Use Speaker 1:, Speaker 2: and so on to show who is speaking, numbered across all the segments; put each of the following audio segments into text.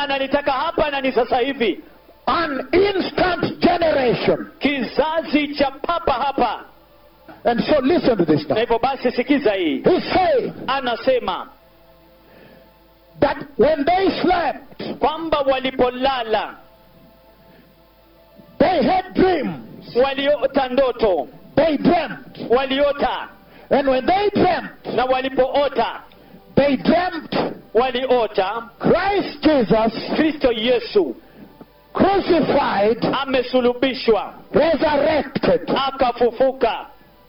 Speaker 1: bwana analitaka hapa na ni sasa hivi
Speaker 2: An instant generation.
Speaker 1: kizazi cha papa hapa
Speaker 2: And so listen to this
Speaker 1: na
Speaker 2: now.
Speaker 1: hivyo basi sikiza hii
Speaker 2: He's saying
Speaker 1: anasema
Speaker 2: that when they slept,
Speaker 1: kwamba walipolala
Speaker 2: they had dreams.
Speaker 1: waliota ndoto
Speaker 2: They dreamt.
Speaker 1: waliota
Speaker 2: And when they dreamt,
Speaker 1: na walipoota
Speaker 2: they dreamt
Speaker 1: waliota
Speaker 2: Christ Jesus
Speaker 1: kristo yesu
Speaker 2: crucified,
Speaker 1: amesulubishwa
Speaker 2: resurrected.
Speaker 1: akafufuka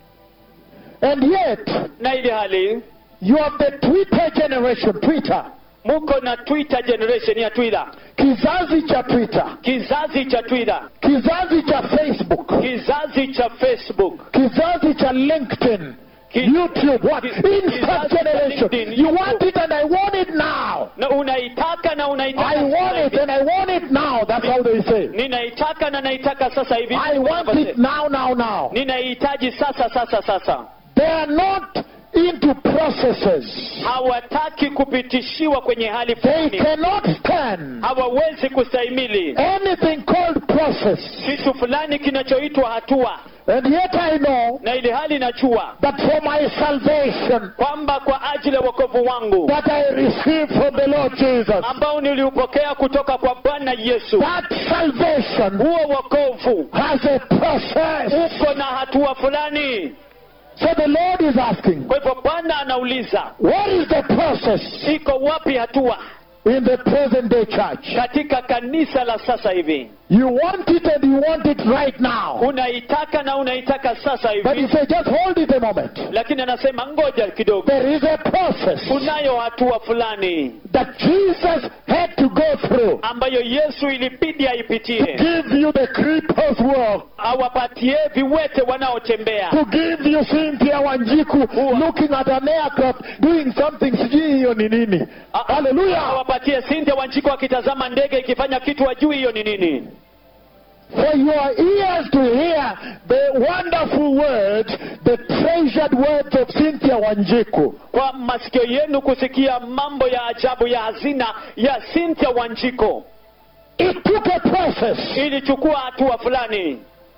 Speaker 2: And yet,
Speaker 1: na ili hali
Speaker 2: you have the Twitter generation, Twitter.
Speaker 1: muko na twitter generation ya twitter
Speaker 2: Kizazi cha Twitter.
Speaker 1: kizazi cha twitter
Speaker 2: Kizazi cha Facebook.
Speaker 1: kizazi cha facebook
Speaker 2: Kizazi cha LinkedIn.
Speaker 1: Ki-
Speaker 2: YouTube. What?
Speaker 1: Ki-
Speaker 2: Instant
Speaker 1: kizazi cha
Speaker 2: generation.
Speaker 1: LinkedIn,
Speaker 2: You
Speaker 1: YouTube.
Speaker 2: want it and I want it now.
Speaker 1: na unaitaka na unaitaka
Speaker 2: I want
Speaker 1: sasa
Speaker 2: it
Speaker 1: hivi.
Speaker 2: and I want it now. That's how they say.
Speaker 1: ninaitaka na naitaka sasa hivi
Speaker 2: I want it now, now, now.
Speaker 1: ninaihitaji sasa sasa sasa
Speaker 2: They are not into processes.
Speaker 1: hawataki kupitishiwa kwenye hali
Speaker 2: They
Speaker 1: fulani
Speaker 2: cannot stand
Speaker 1: hawawezi kustahimili
Speaker 2: anything called process.
Speaker 1: kitu fulani kinachoitwa hatua
Speaker 2: And yet I know
Speaker 1: na ili hali najua
Speaker 2: that for my salvation
Speaker 1: kwamba kwa ajili ya wokovu wangu
Speaker 2: that I received from the Lord Jesus,
Speaker 1: ambao niliupokea kutoka kwa bwana yesu
Speaker 2: that salvation
Speaker 1: huo wokovu
Speaker 2: has a process.
Speaker 1: uko na hatua fulani
Speaker 2: So the Lord is asking,
Speaker 1: kwa hivyo bwana anauliza
Speaker 2: what is the process
Speaker 1: iko wapi hatua
Speaker 2: in the present day church?
Speaker 1: katika kanisa la sasa hivi
Speaker 2: You want it and you want it right now.
Speaker 1: unaitaka na unaitaka sasa
Speaker 2: But he
Speaker 1: hivi
Speaker 2: said, just hold it a moment.
Speaker 1: lakini anasema ngoja kidogo
Speaker 2: There is a process
Speaker 1: kunayo hatua fulani
Speaker 2: that Jesus had to go through.
Speaker 1: ambayo yesu ilibidi aipitie
Speaker 2: Give you the creeper's work.
Speaker 1: awapatie viwete wanaotembea
Speaker 2: To give you Cynthia Wanjiku looking at an aircraft doing something sijui hiyo ni nini.
Speaker 1: A-
Speaker 2: Hallelujah.
Speaker 1: awapatie Cynthia Wanjiko akitazama ndege ikifanya kitu ajui hiyo ni nini
Speaker 2: For your ears to hear the wonderful words, the treasured words of Cynthia Wanjiku.
Speaker 1: kwa masikio yenu kusikia mambo ya ajabu ya hazina ya Cynthia Wanjiko
Speaker 2: It took a process.
Speaker 1: ilichukua hatua fulani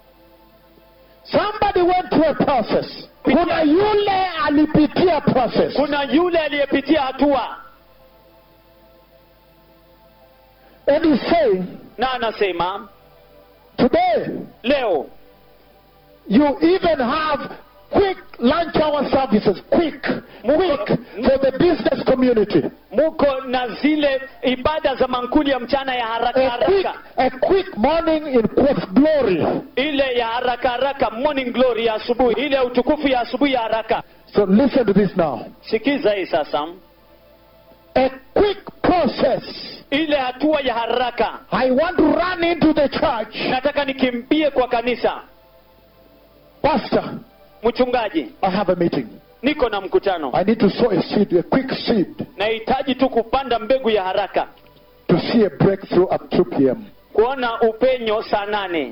Speaker 2: Somebody went through a process. Kuna yule alipitia process.
Speaker 1: kuna yule aliyepitia hatua
Speaker 2: And he's saying,
Speaker 1: na anasema
Speaker 2: today,
Speaker 1: leo
Speaker 2: you even have quick lunch hour services, quick, quick, for the business community.
Speaker 1: muko na zile ibada za mankuli ya mchana ya haraka
Speaker 2: A quick,
Speaker 1: haraka
Speaker 2: a quick morning in quote glory.
Speaker 1: ile ya haraka haraka morning glory ya asubuhi ile ya utukufu ya asubuhi ya haraka
Speaker 2: So listen to this now.
Speaker 1: sikiza hii sasa
Speaker 2: A quick process.
Speaker 1: ile hatua ya haraka
Speaker 2: I want to run into the church.
Speaker 1: nataka nikimbie kwa kanisa
Speaker 2: Pastor,
Speaker 1: mchungaji
Speaker 2: I have a meeting.
Speaker 1: niko na mkutano
Speaker 2: I need to sow a seed, a quick seed,
Speaker 1: nahitaji tu kupanda mbegu ya haraka
Speaker 2: to see a breakthrough at 2 p.m.
Speaker 1: kuona upenyo saa nane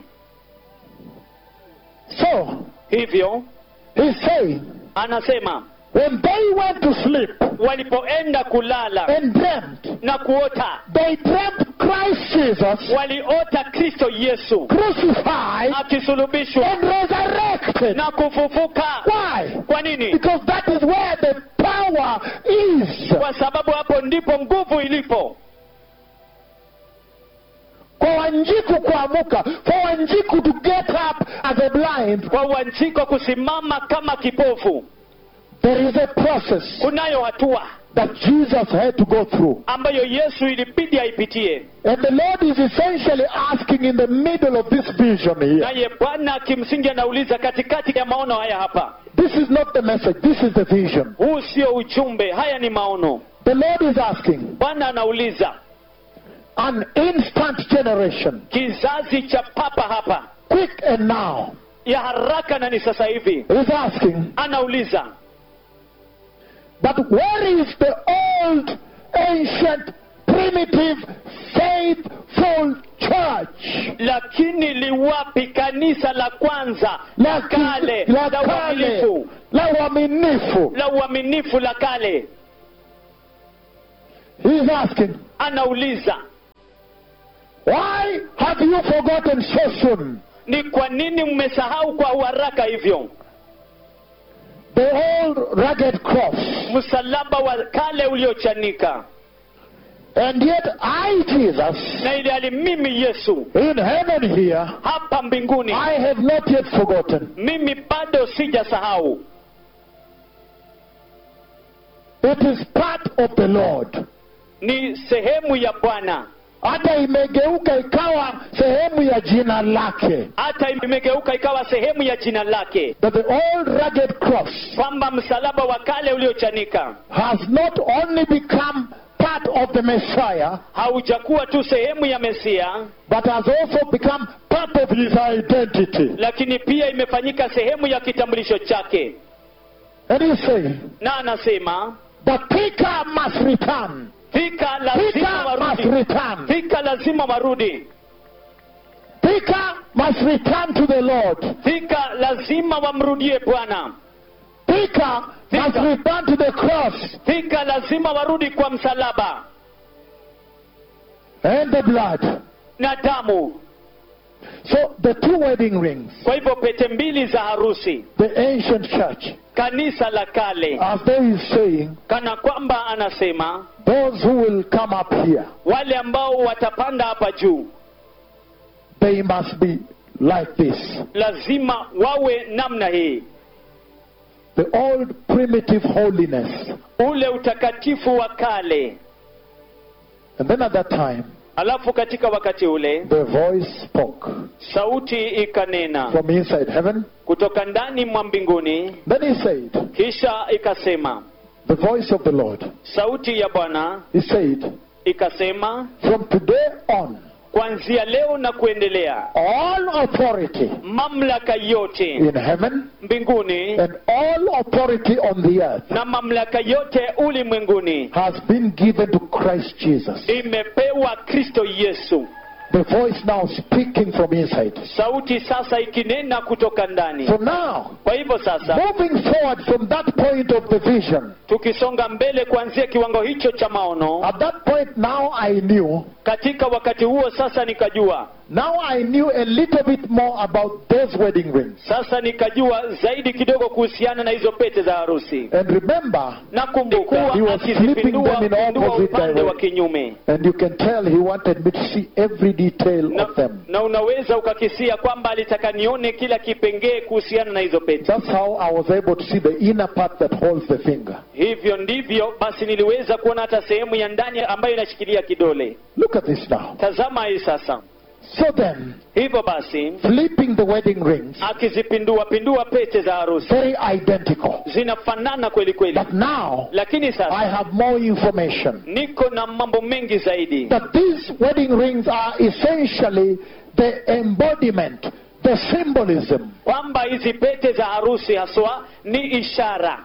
Speaker 2: So,
Speaker 1: hivyo
Speaker 2: he's saying,
Speaker 1: anasema
Speaker 2: when they went to sleep
Speaker 1: walipoenda kulala
Speaker 2: and dreamt,
Speaker 1: na kuota
Speaker 2: they dreamt Christ Jesus
Speaker 1: waliota kristo yesu
Speaker 2: crucified
Speaker 1: akisulubishwa
Speaker 2: and resurrected.
Speaker 1: na kufufuka
Speaker 2: Why?
Speaker 1: kwa nini
Speaker 2: Because that is where the power is.
Speaker 1: kwa sababu hapo ndipo nguvu ilipo
Speaker 2: For Wanjiku kuamuka, for Wanjiku to get up as a blind,
Speaker 1: kwa wanjiko kusimama kama kipofu
Speaker 2: there is a process
Speaker 1: kunayo hatua
Speaker 2: that Jesus had to go through.
Speaker 1: ambayo yesu ilibidi aipitie
Speaker 2: And the Lord is essentially asking in the middle of this vision here.
Speaker 1: naye bwana kimsingi anauliza katikati ya maono haya hapa
Speaker 2: This is not the message, this is the vision.
Speaker 1: huu sio ujumbe haya ni maono
Speaker 2: The Lord is asking
Speaker 1: bwana anauliza
Speaker 2: an instant generation,
Speaker 1: kizazi cha papa hapa
Speaker 2: quick and now,
Speaker 1: ya haraka na ni sasa hivi
Speaker 2: is asking
Speaker 1: anauliza
Speaker 2: But where is the old, ancient, primitive, faithful church?
Speaker 1: lakini liwapi kanisa la kwanza la kale
Speaker 2: la
Speaker 1: la
Speaker 2: kale,
Speaker 1: uaminifu
Speaker 2: la uaminifu.
Speaker 1: la uaminifu la kale
Speaker 2: He's asking,
Speaker 1: anauliza
Speaker 2: Why have you forgotten so soon
Speaker 1: ni kwa nini mmesahau kwa uharaka hivyo
Speaker 2: the old rugged cross?
Speaker 1: msalaba wa kale uliochanika
Speaker 2: And yet I, Jesus,
Speaker 1: na ili hali mimi yesu
Speaker 2: in heaven here,
Speaker 1: hapa mbinguni
Speaker 2: I have not yet forgotten.
Speaker 1: mimi bado sijasahau
Speaker 2: It is part of the Lord.
Speaker 1: ni sehemu ya bwana
Speaker 2: Hata imegeuka ikawa sehemu ya jina lake.
Speaker 1: hata imegeuka ikawa sehemu ya jina lake
Speaker 2: That the old rugged cross
Speaker 1: kwamba msalaba wa kale uliochanika
Speaker 2: has not only become part of the Messiah,
Speaker 1: haujakuwa tu sehemu ya mesia
Speaker 2: but has also become part of his identity.
Speaker 1: lakini pia imefanyika sehemu ya kitambulisho chake
Speaker 2: And he's saying,
Speaker 1: na anasema
Speaker 2: the picker must return.
Speaker 1: fika lazima
Speaker 2: Picker must
Speaker 1: warudi
Speaker 2: return.
Speaker 1: fika lazima warudi
Speaker 2: Picker must return to the Lord.
Speaker 1: fika lazima wamrudie bwana
Speaker 2: Picker must
Speaker 1: Picker.
Speaker 2: return to the cross
Speaker 1: fika lazima warudi kwa msalaba
Speaker 2: and the blood.
Speaker 1: na damu
Speaker 2: So the two wedding rings,
Speaker 1: kwa hivyo pete mbili za harusi
Speaker 2: the ancient church,
Speaker 1: kanisa la kale
Speaker 2: as though he's saying,
Speaker 1: kana kwamba anasema
Speaker 2: those who will come up here,
Speaker 1: wale ambao watapanda hapa juu
Speaker 2: they must be like this.
Speaker 1: lazima wawe namna hii
Speaker 2: The old primitive holiness.
Speaker 1: ule utakatifu wa kale
Speaker 2: And then at that time,
Speaker 1: alafu katika wakati ule
Speaker 2: the voice spoke
Speaker 1: sauti ikanena
Speaker 2: from inside heaven.
Speaker 1: kutoka ndani mwa mbinguni
Speaker 2: Then he said,
Speaker 1: kisha ikasema
Speaker 2: the voice of the Lord,
Speaker 1: sauti ya bwana
Speaker 2: he said,
Speaker 1: ikasema
Speaker 2: from today on,
Speaker 1: kuanzia leo na kuendelea
Speaker 2: all authority
Speaker 1: mamlaka yote
Speaker 2: in heaven
Speaker 1: mbinguni
Speaker 2: and all authority on the earth
Speaker 1: na mamlaka yote ulimwenguni
Speaker 2: has been given to Christ Jesus.
Speaker 1: imepewa kristo yesu
Speaker 2: The voice now speaking from inside.
Speaker 1: sauti sasa ikinena kutoka ndani
Speaker 2: So now,
Speaker 1: kwa hivyo sasa
Speaker 2: moving forward from that point of the vision,
Speaker 1: tukisonga mbele kuanzia kiwango hicho cha maono
Speaker 2: at that point now I knew,
Speaker 1: katika wakati huo sasa nikajua
Speaker 2: now I knew a little bit more about those wedding rings.
Speaker 1: sasa nikajua zaidi kidogo kuhusiana na hizo pete za harusi
Speaker 2: And remember,
Speaker 1: nakumbuka
Speaker 2: He was
Speaker 1: akizipindua
Speaker 2: flipping them in
Speaker 1: pindua
Speaker 2: opposite
Speaker 1: upande wa
Speaker 2: direction.
Speaker 1: kinyume
Speaker 2: and you can tell he wanted me to see every detail
Speaker 1: na,
Speaker 2: of them.
Speaker 1: na unaweza ukakisia kwamba alitaka nione kila kipengee kuhusiana na hizo pete
Speaker 2: That's how I was able to see the inner part that holds the finger.
Speaker 1: hivyo ndivyo basi niliweza kuona hata sehemu ya ndani ambayo inashikilia kidole
Speaker 2: Look at this now.
Speaker 1: tazama hii sasa
Speaker 2: So then,
Speaker 1: hivyo basi
Speaker 2: flipping the wedding rings,
Speaker 1: akizipindua pindua pete za harusi
Speaker 2: very identical.
Speaker 1: zinafanana kweli kweli
Speaker 2: But now,
Speaker 1: lakini
Speaker 2: I
Speaker 1: sasa
Speaker 2: have more information.
Speaker 1: niko na mambo mengi zaidi
Speaker 2: That these wedding rings are essentially the embodiment, the symbolism
Speaker 1: kwamba hizi pete za harusi haswa ni ishara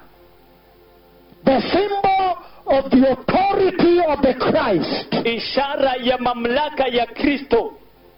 Speaker 2: the symbol of the authority of the Christ.
Speaker 1: ishara ya mamlaka ya kristo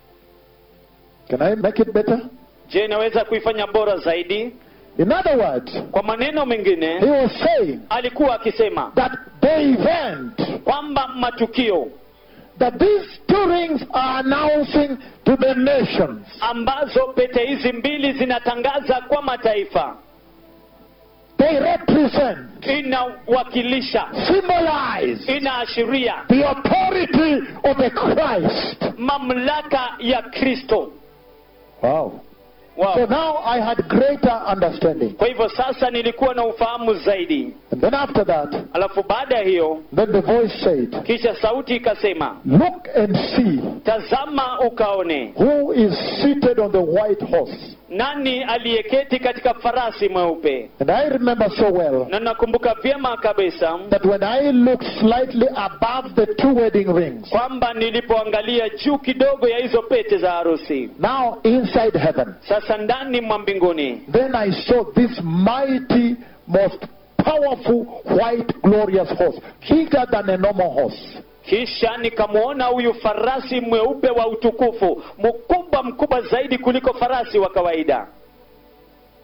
Speaker 2: Can I make it better?
Speaker 1: je inaweza kuifanya bora zaidi
Speaker 2: In other words,
Speaker 1: kwa maneno
Speaker 2: he
Speaker 1: mengine
Speaker 2: was saying
Speaker 1: alikuwa akisema
Speaker 2: that the event
Speaker 1: kwamba matukio
Speaker 2: that these two rings are announcing to the nations
Speaker 1: ambazo pete hizi mbili zinatangaza kwa mataifa
Speaker 2: they represent,
Speaker 1: inawakilisha
Speaker 2: symbolize
Speaker 1: inaashiria
Speaker 2: the authority of the Christ.
Speaker 1: mamlaka ya kristo
Speaker 2: Wow.
Speaker 1: wow.
Speaker 2: So now I had greater understanding.
Speaker 1: kwa hivyo sasa nilikuwa na ufahamu zaidi
Speaker 2: And then after that,
Speaker 1: alafu baada ya hiyo
Speaker 2: then the voice said,
Speaker 1: kisha sauti ikasema
Speaker 2: Look and see
Speaker 1: tazama ukaone
Speaker 2: who is seated on the white horse.
Speaker 1: nani aliyeketi katika farasi mweupe
Speaker 2: And I remember so well
Speaker 1: na nakumbuka vyema kabisa
Speaker 2: that when I looked slightly above the two wedding rings,
Speaker 1: kwamba nilipoangalia juu kidogo ya hizo pete za harusi
Speaker 2: now inside heaven,
Speaker 1: sasa ndani mwa mbinguni
Speaker 2: then I saw this mighty, most powerful, white, glorious horse, bigger than a normal horse.
Speaker 1: kisha nikamwona huyu farasi mweupe wa utukufu mkubwa mkubwa zaidi kuliko farasi wa kawaida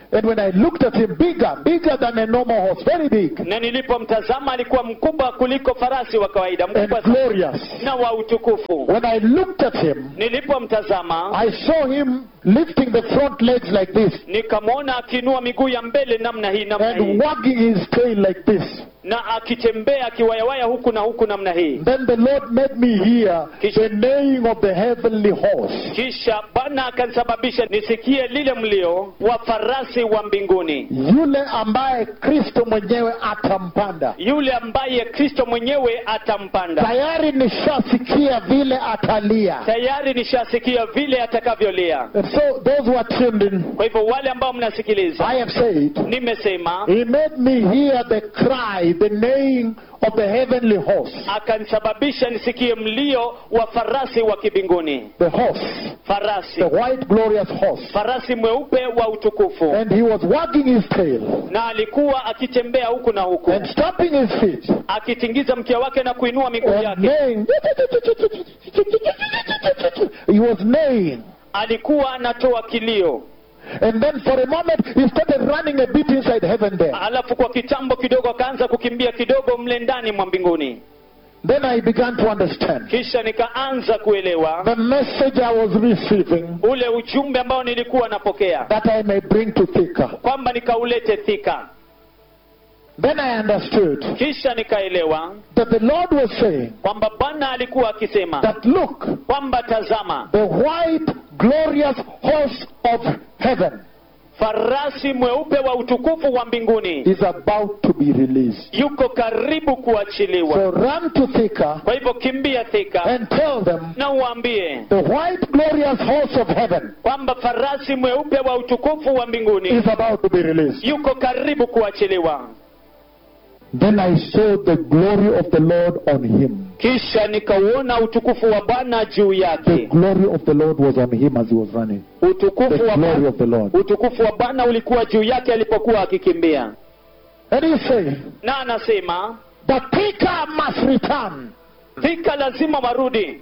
Speaker 2: And when I looked at him, bigger, bigger than a normal horse, very big
Speaker 1: na nilipomtazama alikuwa mkubwa kuliko farasi wa kawaida
Speaker 2: and
Speaker 1: mkubwa sana
Speaker 2: glorious.
Speaker 1: na wa utukufu
Speaker 2: When I looked at him,
Speaker 1: nilipomtazama
Speaker 2: I saw him lifting the front legs like this
Speaker 1: nikamwona akiinua miguu ya mbele namna hii namna hii
Speaker 2: and wagging his tail like this.
Speaker 1: na akitembea akiwayawaya huku na huku namna hii
Speaker 2: Then the Lord made me hear the neighing of the heavenly horse.
Speaker 1: kisha bwana akanisababisha nisikie lile mlio wa farasi wa mbinguni
Speaker 2: Yule ambaye Kristo mwenyewe atampanda.
Speaker 1: yule ambaye kristo mwenyewe atampanda
Speaker 2: Tayari nishasikia vile atalia.
Speaker 1: tayari nishasikia vile atakavyolia
Speaker 2: And so those who are tuned in,
Speaker 1: kwa hivyo wale ambao mnasikiliza
Speaker 2: I have said,
Speaker 1: nimesema
Speaker 2: He made me hear the cry, the neighing of the heavenly horse.
Speaker 1: akanisababisha nisikie mlio wa farasi wa kibinguni
Speaker 2: The horse,
Speaker 1: farasi
Speaker 2: the white glorious horse.
Speaker 1: farasi mweupe wa utukufu
Speaker 2: And he was wagging his tail
Speaker 1: na alikuwa akitembea huku na huku
Speaker 2: and stamping his feet
Speaker 1: akitingiza mkia wake na kuinua miguu
Speaker 2: and
Speaker 1: yake
Speaker 2: neighing. He was neighing.
Speaker 1: alikuwa anatoa kilio
Speaker 2: And then for a moment, he started running a bit inside heaven there.
Speaker 1: alafu kwa kitambo kidogo akaanza kukimbia kidogo mle ndani mwa mbinguni
Speaker 2: Then I began to understand
Speaker 1: kisha nikaanza kuelewa
Speaker 2: the message I was receiving
Speaker 1: ule ujumbe ambao nilikuwa napokea
Speaker 2: that I may bring to Thika.
Speaker 1: kwamba nikaulete thika
Speaker 2: Then I understood
Speaker 1: kisha nikaelewa
Speaker 2: that the Lord was saying
Speaker 1: kwamba bwana alikuwa akisema
Speaker 2: that look,
Speaker 1: kwamba tazama
Speaker 2: the white glorious horse of heaven
Speaker 1: farasi mweupe wa utukufu wa mbinguni
Speaker 2: is about to be released.
Speaker 1: yuko karibu kuachiliwa
Speaker 2: So run to Thika
Speaker 1: kwa hivyo kimbia thika
Speaker 2: and tell them
Speaker 1: na uambie
Speaker 2: the white glorious horse of heaven
Speaker 1: kwamba farasi mweupe wa utukufu wa mbinguni
Speaker 2: is about to be released.
Speaker 1: yuko karibu kuachiliwa
Speaker 2: Then I saw the glory of the Lord on him.
Speaker 1: kisha nikauona utukufu wa bwana juu
Speaker 2: The
Speaker 1: yake
Speaker 2: glory of the Lord was on him as he was running. The
Speaker 1: utukufu wa
Speaker 2: glory
Speaker 1: bwana,
Speaker 2: of the Lord.
Speaker 1: utukufu wa bwana ulikuwa juu yake alipokuwa akikimbia
Speaker 2: And he said,
Speaker 1: na anasema
Speaker 2: The Thika must return.
Speaker 1: thika lazima warudi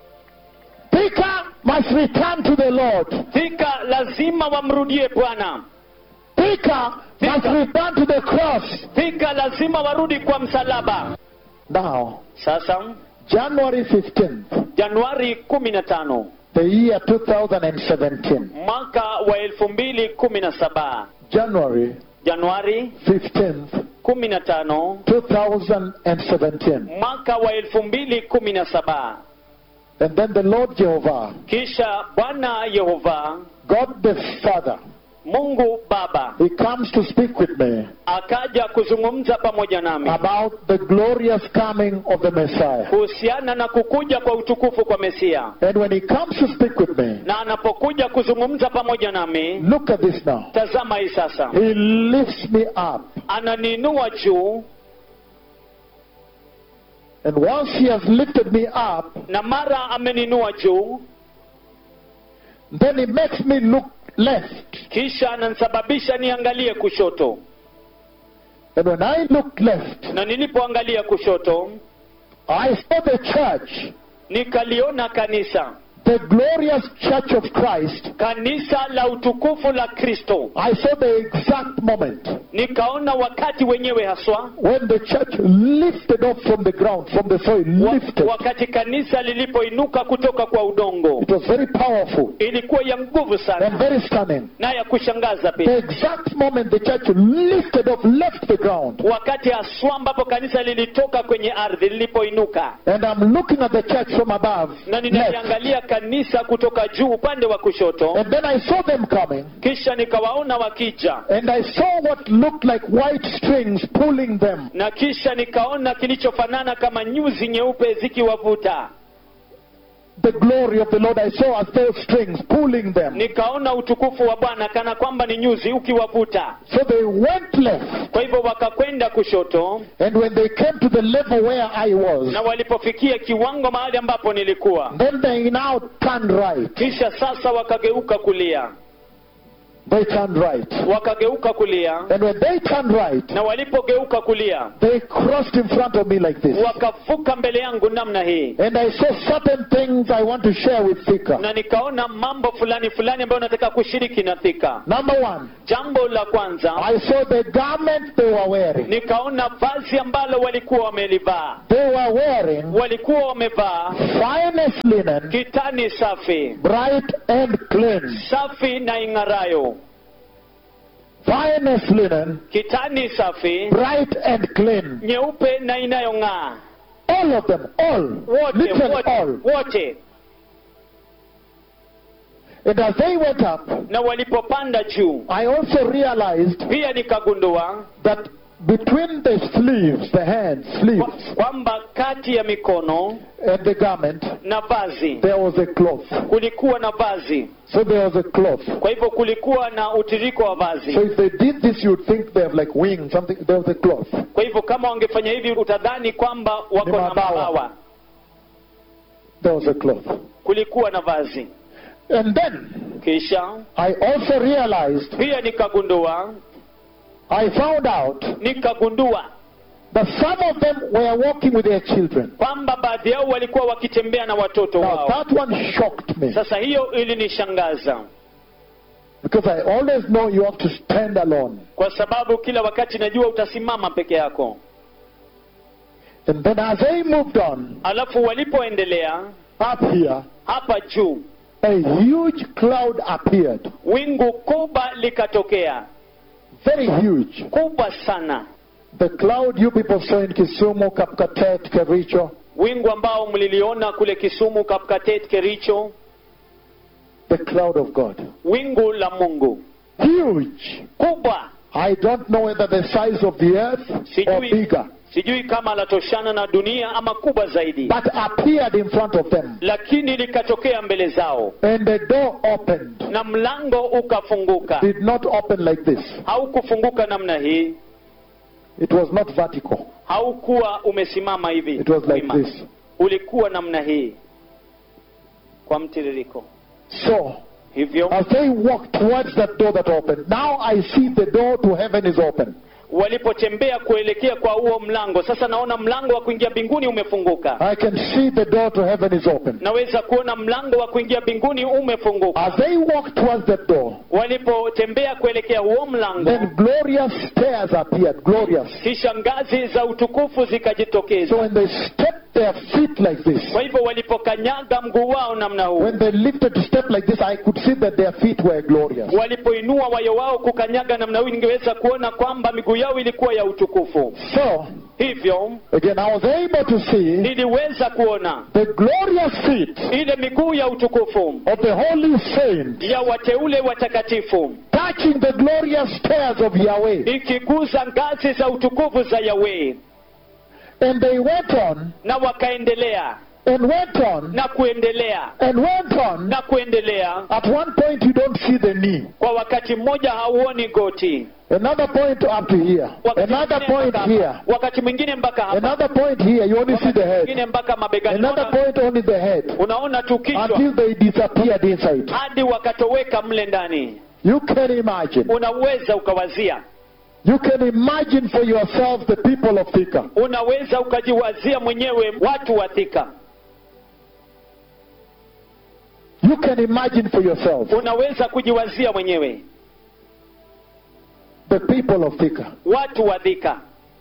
Speaker 2: Thika must return to the Lord.
Speaker 1: thika lazima wamrudie bwana
Speaker 2: Thika must return to the cross.
Speaker 1: thika lazima warudi kwa msalaba
Speaker 2: Now,
Speaker 1: sasa
Speaker 2: January 15th,
Speaker 1: januari kumi na tano
Speaker 2: the year 2017.
Speaker 1: mwaka wa elfu mbili kumi na saba
Speaker 2: January
Speaker 1: januari
Speaker 2: 15th,
Speaker 1: kumi na tano
Speaker 2: 2017.
Speaker 1: mwaka wa elfu mbili kumi na saba
Speaker 2: And then the Lord Jehovah,
Speaker 1: kisha bwana yehova
Speaker 2: God the Father,
Speaker 1: mungu baba
Speaker 2: He comes to speak with me
Speaker 1: akaja kuzungumza pamoja nami
Speaker 2: about the glorious coming of the Messiah.
Speaker 1: kuhusiana na kukuja kwa utukufu kwa mesia
Speaker 2: And when He comes to speak with me,
Speaker 1: na anapokuja kuzungumza pamoja nami
Speaker 2: look at this now.
Speaker 1: tazama hii sasa
Speaker 2: He lifts me up.
Speaker 1: ananiinua juu
Speaker 2: And once He has lifted me up,
Speaker 1: na mara ameninua juu
Speaker 2: then He makes me look left.
Speaker 1: kisha ananisababisha niangalie kushoto
Speaker 2: And when I looked left,
Speaker 1: na nilipoangalia kushoto
Speaker 2: I saw the church,
Speaker 1: nikaliona kanisa
Speaker 2: the glorious church of Christ.
Speaker 1: kanisa la utukufu la kristo
Speaker 2: I saw the exact moment
Speaker 1: nikaona wakati wenyewe haswa
Speaker 2: when the church lifted up from the ground, from the soil,
Speaker 1: wa,
Speaker 2: lifted.
Speaker 1: wakati kanisa lilipoinuka kutoka kwa udongo
Speaker 2: It was very powerful
Speaker 1: ilikuwa ya nguvu
Speaker 2: and
Speaker 1: sana
Speaker 2: very stunning.
Speaker 1: na ya kushangaza
Speaker 2: The
Speaker 1: pia
Speaker 2: exact moment the church lifted up, left the ground.
Speaker 1: wakati haswa ambapo kanisa lilitoka kwenye ardhi lilipoinuka
Speaker 2: And I'm looking at the church from above.
Speaker 1: na
Speaker 2: Left.
Speaker 1: ninaliangalia kanisa kutoka juu upande wa kushoto
Speaker 2: And then I saw them coming.
Speaker 1: kisha nikawaona wakija
Speaker 2: And I saw what looked like white strings pulling them.
Speaker 1: na kisha nikaona kilichofanana kama nyuzi nyeupe zikiwavuta
Speaker 2: The glory of the Lord I saw as those strings pulling them.
Speaker 1: nikaona utukufu wa bwana kana kwamba ni nyuzi ukiwavuta
Speaker 2: So they went left.
Speaker 1: kwa hivyo wakakwenda kushoto
Speaker 2: And when they came to the level where I was,
Speaker 1: na walipofikia kiwango mahali ambapo nilikuwa
Speaker 2: then they now turned right.
Speaker 1: kisha sasa wakageuka kulia
Speaker 2: they turned right.
Speaker 1: wakageuka kulia
Speaker 2: And when they turned right,
Speaker 1: na walipogeuka kulia
Speaker 2: they crossed in front of me like this.
Speaker 1: wakavuka mbele yangu namna hii
Speaker 2: And I saw certain things I want to share with Thika.
Speaker 1: na nikaona mambo fulani fulani ambayo nataka kushiriki na thika
Speaker 2: Number one,
Speaker 1: jambo la kwanza
Speaker 2: I saw the garment they were wearing.
Speaker 1: nikaona vazi ambalo walikuwa wamelivaa
Speaker 2: They were wearing
Speaker 1: walikuwa wamevaa
Speaker 2: finest linen,
Speaker 1: kitani safi
Speaker 2: bright and clean.
Speaker 1: safi na ing'arayo
Speaker 2: Finest linen,
Speaker 1: kitani safi
Speaker 2: bright and clean.
Speaker 1: nyeupe na inayong'aa
Speaker 2: All of them, all,
Speaker 1: wote
Speaker 2: literally
Speaker 1: wote
Speaker 2: all.
Speaker 1: wote
Speaker 2: And as they went up,
Speaker 1: na walipopanda juu
Speaker 2: I also realized
Speaker 1: pia nikagundua
Speaker 2: that between the sleeves, the hands,
Speaker 1: kwa-
Speaker 2: sleeves,
Speaker 1: kwamba kati ya mikono
Speaker 2: and the garment,
Speaker 1: na vazi
Speaker 2: there was a cloth.
Speaker 1: kulikuwa na vazi
Speaker 2: So there was a cloth.
Speaker 1: kwa hivyo kulikuwa na utiriko wa
Speaker 2: So
Speaker 1: vazi
Speaker 2: if they did this, you'd think they have like wings, something. There was a cloth.
Speaker 1: kwa hivyo kama wangefanya hivi utadhani kwamba wako
Speaker 2: Ni
Speaker 1: na
Speaker 2: mabawa.
Speaker 1: mabawa
Speaker 2: There was a cloth.
Speaker 1: kulikuwa na vazi
Speaker 2: And then
Speaker 1: kisha
Speaker 2: I also realized,
Speaker 1: pia nikagundua
Speaker 2: I found out
Speaker 1: nikagundua
Speaker 2: that some of them were walking with their children.
Speaker 1: kwamba baadhi yao walikuwa wakitembea na watoto
Speaker 2: Now
Speaker 1: wao
Speaker 2: that one shocked me
Speaker 1: sasa hiyo ilinishangaza
Speaker 2: because I always know you have to stand alone.
Speaker 1: kwa sababu kila wakati najua utasimama peke yako
Speaker 2: And then as they moved on
Speaker 1: alafu walipoendelea
Speaker 2: up here,
Speaker 1: hapa juu
Speaker 2: a huge cloud appeared.
Speaker 1: wingu kubwa likatokea
Speaker 2: Very huge.
Speaker 1: kubwa sana
Speaker 2: The cloud you people saw in Kisumu, Kapkatet, Kericho,
Speaker 1: wingu ambao mliliona kule kisumu kapkatet kericho
Speaker 2: the cloud of God.
Speaker 1: wingu la mungu
Speaker 2: Huge.
Speaker 1: kubwa
Speaker 2: I don't know whether the size of the earth or
Speaker 1: sijui,
Speaker 2: bigger,
Speaker 1: sijui kama latoshana na dunia ama kubwa zaidi
Speaker 2: but appeared in front of them.
Speaker 1: lakini likatokea mbele zao
Speaker 2: And the door opened.
Speaker 1: na mlango ukafunguka
Speaker 2: Did not open like this.
Speaker 1: haukufunguka namna hii
Speaker 2: It was not vertical.
Speaker 1: haukuwa umesimama hivi
Speaker 2: It was like
Speaker 1: wima.
Speaker 2: this.
Speaker 1: ulikuwa namna hii kwa mtiririko
Speaker 2: So,
Speaker 1: hivyo
Speaker 2: as they walked towards that door that opened, now I see the door to heaven is open.
Speaker 1: walipotembea kuelekea kwa huo mlango sasa naona mlango wa kuingia mbinguni umefunguka
Speaker 2: I can see the door to heaven is open.
Speaker 1: naweza kuona mlango wa kuingia mbinguni umefunguka
Speaker 2: As they walked towards that door,
Speaker 1: walipotembea kuelekea huo mlango
Speaker 2: then glorious stairs appeared. Glorious.
Speaker 1: kisha ngazi za utukufu zikajitokeza
Speaker 2: So when they stepped their feet like this,
Speaker 1: kwa hivyo walipokanyaga mguu wao namna huu
Speaker 2: when they lifted to step like this, I could see that their feet were glorious.
Speaker 1: walipoinua wayo wao kukanyaga namna huu ningeweza kuona kwamba miguu yao ilikuwa ya utukufu
Speaker 2: So,
Speaker 1: hivyo
Speaker 2: again, I was able to see
Speaker 1: niliweza kuona
Speaker 2: the glorious feet
Speaker 1: ile miguu ya utukufu
Speaker 2: of the holy saints
Speaker 1: ya wateule watakatifu
Speaker 2: touching the glorious stairs of Yahweh.
Speaker 1: ikiguza ngazi za utukufu za Yahweh
Speaker 2: And they went on
Speaker 1: na wakaendelea
Speaker 2: and went on
Speaker 1: na kuendelea
Speaker 2: and went on.
Speaker 1: na kuendelea
Speaker 2: At one point, you don't see the knee.
Speaker 1: kwa wakati mmoja hauoni goti
Speaker 2: Another point up to here.
Speaker 1: wakati
Speaker 2: Another
Speaker 1: mwingine
Speaker 2: point
Speaker 1: mpaka
Speaker 2: here.
Speaker 1: hapa. wakati mwingine mpaka hapa
Speaker 2: Another point here. You only see
Speaker 1: wakati
Speaker 2: the head.
Speaker 1: mwingine mpaka mabegani
Speaker 2: Another
Speaker 1: Unaona-
Speaker 2: point only the head.
Speaker 1: unaona tu kichwa
Speaker 2: Until they disappeared inside.
Speaker 1: hadi wakatoweka mle ndani
Speaker 2: You can imagine.
Speaker 1: unaweza ukawazia
Speaker 2: You can imagine for yourself the people of Thika.
Speaker 1: unaweza ukajiwazia mwenyewe watu wa Thika
Speaker 2: You can imagine for yourself
Speaker 1: unaweza kujiwazia mwenyewe
Speaker 2: the people of Thika.
Speaker 1: watu wa Thika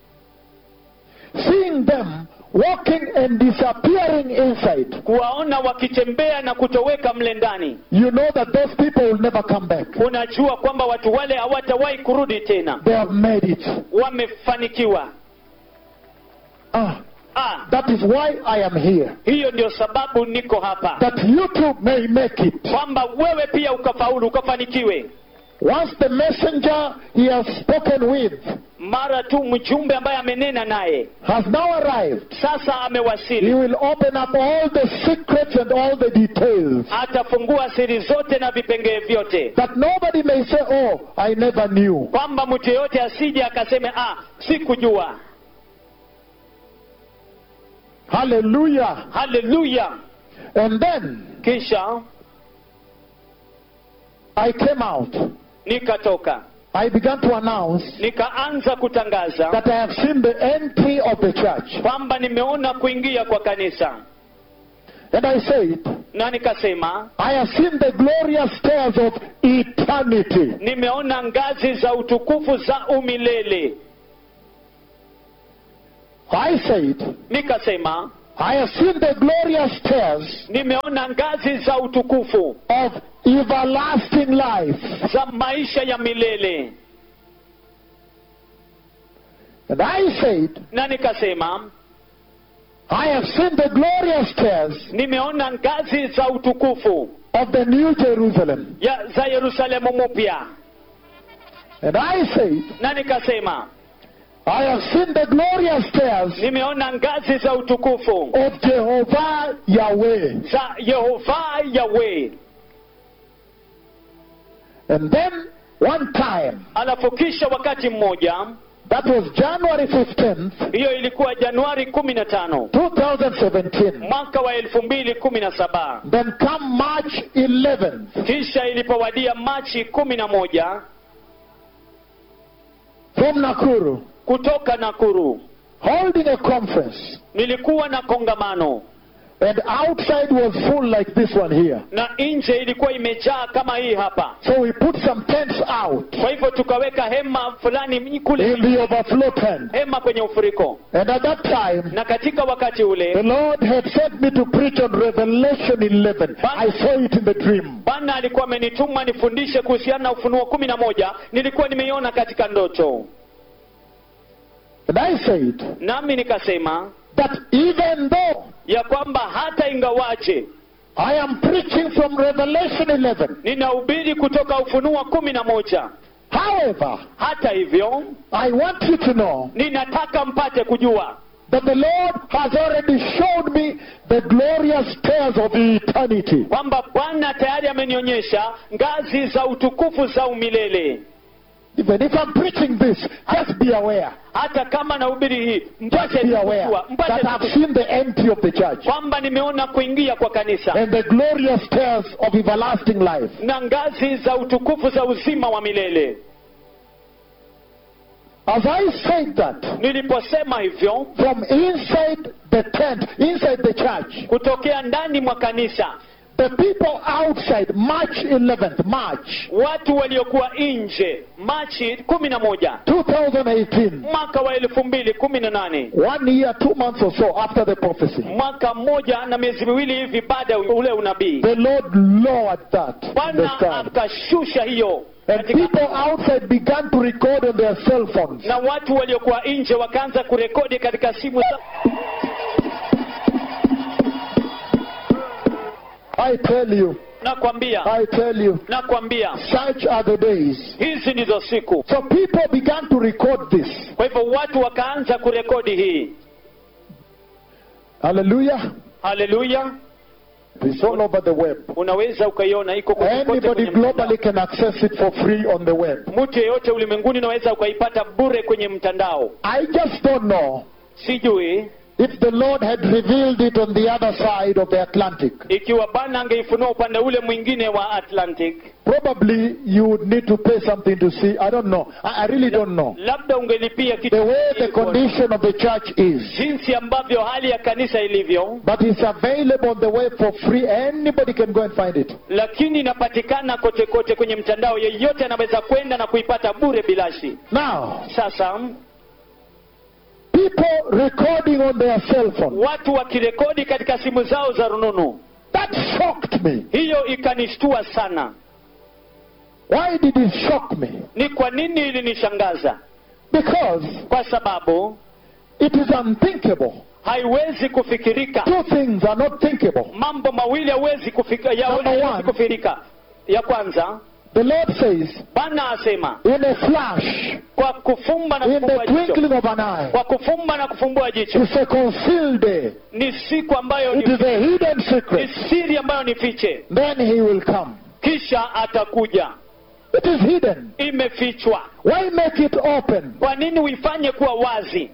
Speaker 2: Seeing them walking and disappearing inside.
Speaker 1: kuwaona wakitembea na kutoweka mle ndani
Speaker 2: You know that those people will never come back.
Speaker 1: unajua kwamba watu wale hawatawahi kurudi tena
Speaker 2: They have made it.
Speaker 1: wamefanikiwa
Speaker 2: Ah,
Speaker 1: ah,
Speaker 2: that is why I am here.
Speaker 1: hiyo ndio sababu niko hapa
Speaker 2: That you too may make it.
Speaker 1: kwamba wewe pia ukafaulu ukafanikiwe
Speaker 2: Once the messenger he has spoken with
Speaker 1: mara tu mjumbe ambaye amenena naye
Speaker 2: has now arrived,
Speaker 1: sasa
Speaker 2: he
Speaker 1: amewasili
Speaker 2: will open up all the secrets and all the details.
Speaker 1: atafungua siri zote na vipengee vyote
Speaker 2: That nobody may say, Oh, I never knew.
Speaker 1: kwamba mtu yeyote asije akaseme ah sikujua
Speaker 2: Hallelujah.
Speaker 1: haleluya
Speaker 2: And then
Speaker 1: kisha
Speaker 2: I came out
Speaker 1: nikatoka
Speaker 2: I began to announce
Speaker 1: nikaanza kutangaza
Speaker 2: that I have seen the entry of the church.
Speaker 1: kwamba nimeona kuingia kwa kanisa
Speaker 2: And I said,
Speaker 1: na nikasema
Speaker 2: I have seen the glorious stairs of eternity.
Speaker 1: nimeona ngazi za utukufu za umilele
Speaker 2: I said,
Speaker 1: nikasema
Speaker 2: I have seen the glorious stairs
Speaker 1: nimeona ngazi za utukufu
Speaker 2: of everlasting life.
Speaker 1: za maisha ya milele
Speaker 2: And I said,
Speaker 1: na nikasema
Speaker 2: I have seen the glorious stairs
Speaker 1: nimeona ngazi za utukufu
Speaker 2: of the New Jerusalem.
Speaker 1: ya za yerusalemu mpya
Speaker 2: And I said,
Speaker 1: na nikasema
Speaker 2: I have seen the glorious stairs
Speaker 1: nimeona ngazi za utukufu
Speaker 2: of Jehovah Yahweh.
Speaker 1: za yehova yawe
Speaker 2: And then one time,
Speaker 1: alafu kisha wakati mmoja
Speaker 2: that was January 15th,
Speaker 1: hiyo ilikuwa januari kumi na tano
Speaker 2: 2017.
Speaker 1: mwaka wa elfu mbili kumi na saba
Speaker 2: Then come March 11th,
Speaker 1: kisha ilipowadia machi kumi na moja
Speaker 2: from Nakuru,
Speaker 1: kutoka nakuru
Speaker 2: holding a conference.
Speaker 1: nilikuwa na kongamano
Speaker 2: And outside was full like this one here.
Speaker 1: na nje ilikuwa imejaa kama hii hapa
Speaker 2: So we put some tents out
Speaker 1: kwa hivyo tukaweka hema fulani kule
Speaker 2: in the overflow tent.
Speaker 1: hema kwenye ufuriko
Speaker 2: And at that time,
Speaker 1: na katika wakati
Speaker 2: the
Speaker 1: ule
Speaker 2: Lord had sent me to preach on Revelation 11. I saw it in the dream.
Speaker 1: bwana alikuwa amenituma nifundishe kuhusiana na ufunuo kumi na moja nilikuwa nimeiona katika ndoto
Speaker 2: And I said
Speaker 1: nami nikasema
Speaker 2: that even though
Speaker 1: ya kwamba hata ingawaje
Speaker 2: I am preaching from Revelation 11,
Speaker 1: ninahubiri kutoka ufunuo kumi na moja
Speaker 2: however,
Speaker 1: hata hivyo
Speaker 2: I want you to know
Speaker 1: ninataka mpate kujua
Speaker 2: that the Lord has already showed me the glorious stairs of eternity.
Speaker 1: kwamba bwana tayari amenionyesha ngazi za utukufu za umilele
Speaker 2: Even if I'm preaching this, just be aware.
Speaker 1: hata kama nahubiri hii
Speaker 2: Just
Speaker 1: mpate
Speaker 2: be aware
Speaker 1: kujua mpate
Speaker 2: that I've
Speaker 1: kujua
Speaker 2: seen the entry of the church
Speaker 1: kwamba nimeona kuingia kwa kanisa
Speaker 2: and the glorious stairs of everlasting life.
Speaker 1: na ngazi za utukufu za uzima wa milele
Speaker 2: As I said that,
Speaker 1: niliposema hivyo
Speaker 2: from inside the tent, inside the church,
Speaker 1: kutokea ndani mwa kanisa
Speaker 2: the people outside, March 11th, March
Speaker 1: watu waliokuwa nje machi kumi na moja
Speaker 2: 2018,
Speaker 1: mwaka wa elfu mbili kumi na nane
Speaker 2: one year, two months or so after the prophecy,
Speaker 1: mwaka mmoja na miezi miwili hivi baada ya ule unabii
Speaker 2: the Lord lowered that in the
Speaker 1: bwana
Speaker 2: sky.
Speaker 1: akashusha hiyo
Speaker 2: And
Speaker 1: katika
Speaker 2: people outside began to record on their cell phones.
Speaker 1: na watu waliokuwa nje wakaanza kurekodi katika simu za
Speaker 2: I tell you,
Speaker 1: nakwambia
Speaker 2: I tell you,
Speaker 1: nakwambia
Speaker 2: such are the days.
Speaker 1: hizi ndizo siku
Speaker 2: So people began to record this.
Speaker 1: kwa hivyo watu wakaanza kurekodi hii
Speaker 2: Hallelujah.
Speaker 1: haleluya
Speaker 2: It's all over the web.
Speaker 1: unaweza ukaiona iko kote kote
Speaker 2: Anybody
Speaker 1: kwenye mtandao.
Speaker 2: globally can access it for free on the web.
Speaker 1: mtu yeyote ulimwenguni unaweza ukaipata bure kwenye mtandao
Speaker 2: I just don't know
Speaker 1: sijui
Speaker 2: if the Lord had revealed it on the other side of the Atlantic.
Speaker 1: ikiwa bwana angeifunua upande ule mwingine wa atlantic
Speaker 2: Probably you would need to pay something to see. I don't know. I, I really don't know.
Speaker 1: labda ungelipia kitu
Speaker 2: The way the
Speaker 1: ili kuona.
Speaker 2: condition of the church is.
Speaker 1: jinsi ambavyo hali ya kanisa ilivyo
Speaker 2: But it's available on the web for free. Anybody can go and find it.
Speaker 1: lakini inapatikana kote kote kwenye mtandao yeyote anaweza kwenda na kuipata bure bilashi
Speaker 2: Now,
Speaker 1: sasa
Speaker 2: people recording on their cell phone.
Speaker 1: watu wakirekodi katika simu zao za rununu
Speaker 2: That shocked me.
Speaker 1: hiyo ikanishtua sana
Speaker 2: Why did it shock me?
Speaker 1: ni kwa nini ilinishangaza
Speaker 2: Because
Speaker 1: kwa sababu
Speaker 2: it is unthinkable.
Speaker 1: haiwezi kufikirika
Speaker 2: Two things are not thinkable.
Speaker 1: mambo mawili hawezi kufika ya
Speaker 2: Number
Speaker 1: hawezi
Speaker 2: one.
Speaker 1: kufikirika ya kwanza
Speaker 2: The Lord says,
Speaker 1: bwana asema
Speaker 2: in a flash,
Speaker 1: kwa kufumba na
Speaker 2: in the
Speaker 1: kufumbua jicho
Speaker 2: twinkling of an eye,
Speaker 1: kwa kufumba na kufumbua jicho
Speaker 2: it's a concealed day.
Speaker 1: ni siku ambayo
Speaker 2: It
Speaker 1: ni,
Speaker 2: is a hidden
Speaker 1: ni
Speaker 2: secret.
Speaker 1: siri ambayo ni fiche
Speaker 2: Then he will come.
Speaker 1: kisha atakuja
Speaker 2: It is hidden.
Speaker 1: imefichwa
Speaker 2: Why make it open?
Speaker 1: kwa nini uifanye kuwa wazi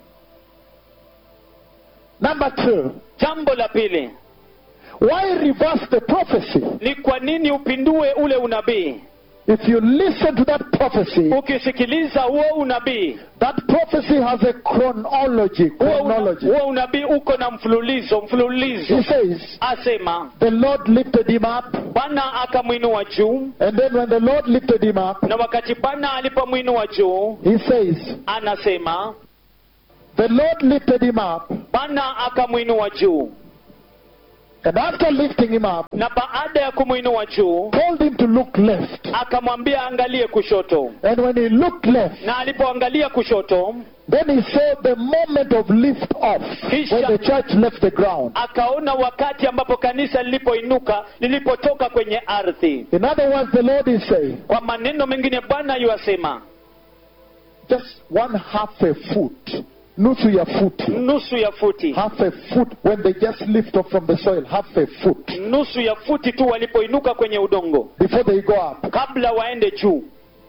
Speaker 2: Number two,
Speaker 1: jambo la pili
Speaker 2: why reverse the prophecy?
Speaker 1: ni kwa nini upindue ule unabii
Speaker 2: if you listen to that prophecy,
Speaker 1: ukisikiliza huo unabii
Speaker 2: that prophecy has a chronology.
Speaker 1: huo una-
Speaker 2: Chronology.
Speaker 1: huo unabii uko na mfululizo mfululizo
Speaker 2: He says,
Speaker 1: asema
Speaker 2: the Lord lifted him up,
Speaker 1: bwana akamwinua juu
Speaker 2: and then when the Lord lifted him up,
Speaker 1: na wakati bwana alipomwinua juu
Speaker 2: he says,
Speaker 1: anasema
Speaker 2: the Lord lifted him up,
Speaker 1: bwana akamwinua juu
Speaker 2: and after lifting him up,
Speaker 1: na baada ya kumwinua juu
Speaker 2: told him to look left.
Speaker 1: akamwambia angalie kushoto
Speaker 2: And when he looked left,
Speaker 1: na alipoangalia kushoto
Speaker 2: then he saw the moment of lift off when the church left the ground.
Speaker 1: akaona wakati ambapo kanisa lilipoinuka lilipotoka kwenye ardhi
Speaker 2: In other words, the Lord is saying,
Speaker 1: kwa maneno mengine bwana yuasema
Speaker 2: just one half a foot, nusu ya futi,
Speaker 1: nusu ya futi
Speaker 2: half a foot when they just lift off from the soil, half a foot
Speaker 1: nusu ya futi tu walipoinuka kwenye udongo
Speaker 2: before they go up.
Speaker 1: kabla waende juu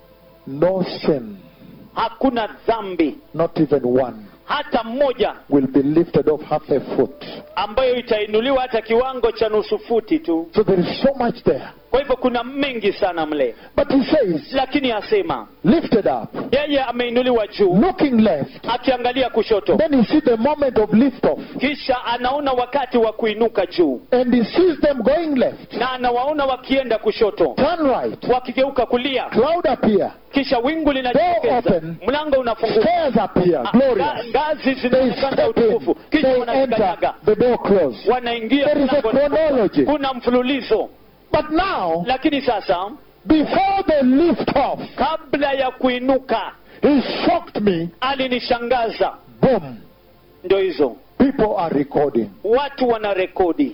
Speaker 2: No sin,
Speaker 1: hakuna dhambi
Speaker 2: not even one,
Speaker 1: hata mmoja
Speaker 2: will be lifted off half a foot.
Speaker 1: ambayo itainuliwa hata kiwango cha nusu futi tu
Speaker 2: So there is so much there.
Speaker 1: kwa hivyo kuna mengi sana mle
Speaker 2: But he says,
Speaker 1: lakini asema
Speaker 2: lifted up,
Speaker 1: yeye ameinuliwa juu
Speaker 2: looking left.
Speaker 1: akiangalia kushoto
Speaker 2: Then he sees the moment of lift off.
Speaker 1: kisha anaona wakati wa kuinuka juu
Speaker 2: And he sees them going left,
Speaker 1: na anawaona wakienda kushoto
Speaker 2: turn right,
Speaker 1: wakigeuka kulia
Speaker 2: cloud appear,
Speaker 1: kisha wingu
Speaker 2: Door
Speaker 1: linajitokeza
Speaker 2: open.
Speaker 1: mlango unafunguka
Speaker 2: stairs appear,
Speaker 1: Ah,
Speaker 2: glorious.
Speaker 1: nga- ngazi
Speaker 2: They
Speaker 1: zinaonekana
Speaker 2: step
Speaker 1: utukufu
Speaker 2: in,
Speaker 1: kisha
Speaker 2: they
Speaker 1: wanazikanyaga
Speaker 2: enter, the door closed.
Speaker 1: wanaingia
Speaker 2: There is a
Speaker 1: mlango unafunguka.
Speaker 2: chronology.
Speaker 1: kuna mfululizo
Speaker 2: But now,
Speaker 1: lakini sasa
Speaker 2: before the lift off,
Speaker 1: kabla ya kuinuka
Speaker 2: he shocked me.
Speaker 1: alinishangaza
Speaker 2: Boom.
Speaker 1: ndo hizo
Speaker 2: People are recording.
Speaker 1: watu wana rekodi